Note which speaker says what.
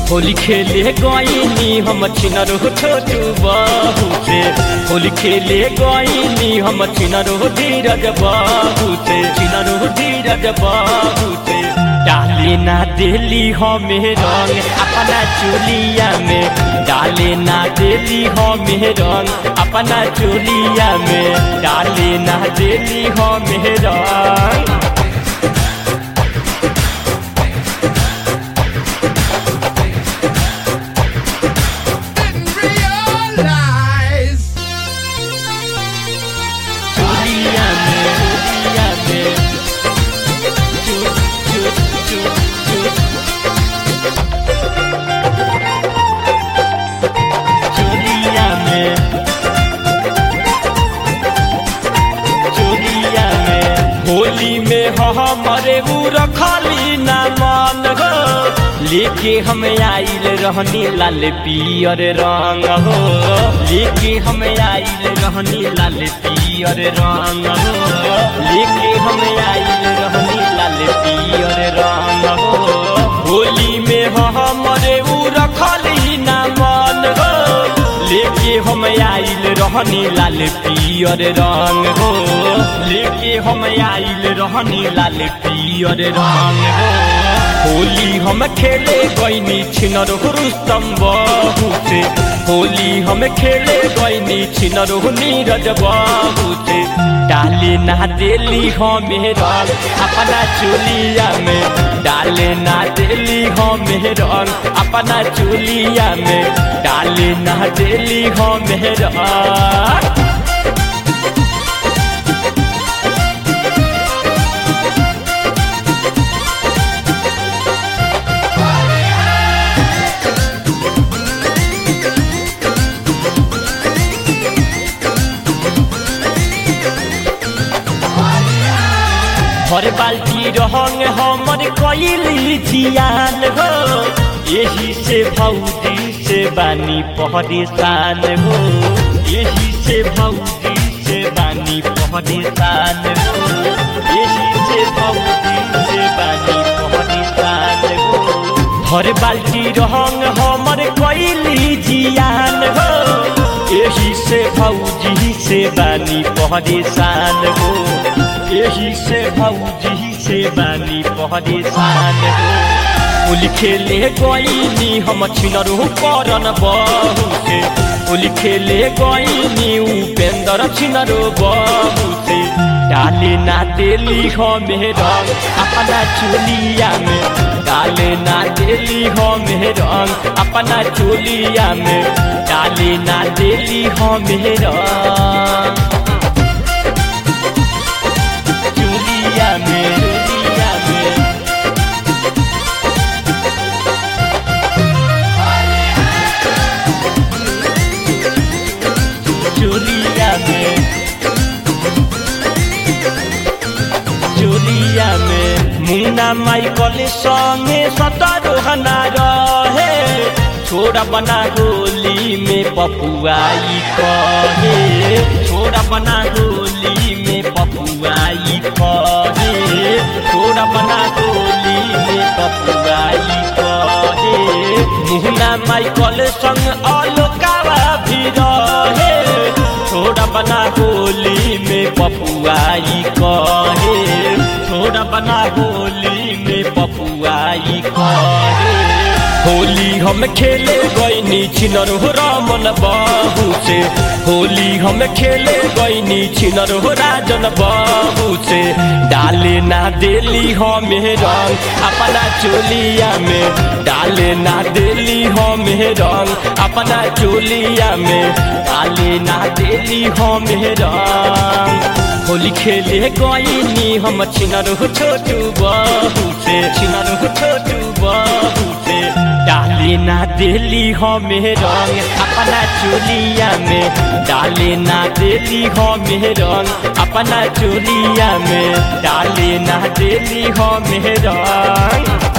Speaker 1: होली खेले गईनी हम छिनरो छोटू बाबू से होली खेले गईनी हम छिनरो धीरज बाबू से छिनरो धीरज बाबू से डाले ना देली हमें रंग अपना चोलिया में डाले ना देली हमें रंग अपना चोलिया में डाले ना देली हमें रंग
Speaker 2: Didn't realize.
Speaker 1: चोलिया में चोलिया में चो चो चो चो चोलिया में चोलिया में होली में हमारे ऊ रखली ना मान हो लेके हम आइल रहनी लाल पियर रंग हो लेके हम आइल रहनी लाल पियर रंग हो लेके हम आइल रहनी लाल पियर रंग हो होली में हमारे ऊ रखली ना मान हो लेके हम आइल रहनी लाल पियर रंग हो लेके हम आइल रहनी लाल पियर रंग हो होली हम खेले गईनी छिनर रुस्तम बाबू से होली हम खेले गईनी छिनर नीरज बाबू से डाले ना देली हमें रंग अपना चोलिया में डाले ना देली हमें रंग अपना चोलिया में डाले ना देली हमें रंग हर बाल्टी रहंग हमर कैली जियान हो यही से भौजी से बानी परेशान हो यही से भौजी से बानी परेशान हो यही से भौजी से बानी परेशान हो हर बाल्टी रहंग हमर कैली जियान हो यही से भौजी से बानी परेशान हो यही से भौजी से बानी परेशान हो होली खेले गईनी हम छिनरो करन बहू से होली खेले गईनी उपेंद्र छिनरो बहू से डाले ना देली हमें रंग अपना चोलिया में डाले ना देली हमें रंग अपना चोलिया में डाले ना देली हमें रंग चोलिया में चोलिया में चोलिया में चोलिया में मुन्ना माइकल संगे सतरोहना रहे छोड़ा बना होली में पपुआई कहे छोड़ा बना होली में पपुआई कहे छोड़ा बना होली में पपुआई कहे मुन्ना माइकल संग अलोकावा भी रहे छोड़ा बना होली में पपुआई कहे छोड़ा बना होली में पपुआई कहे होली हम खेले गईनी छिनर हो रामन बाबू से होली हम खेले गईनी छिनर हो राजन बाबू से डाले ना देली हमें रंग अपना चोलिया में डाले ना देली हमें रंग अपना चोलिया में डाले ना देली हमें रंग होली खेले गईनी हम छिनर हो छोटू बाबू से छिनर हो छोटू बाबू से डाले ना देली हमें रंग अपना चोलिया में डाले ना देली हमें रंग अपना चोलिया में डाले ना देली हमें रंग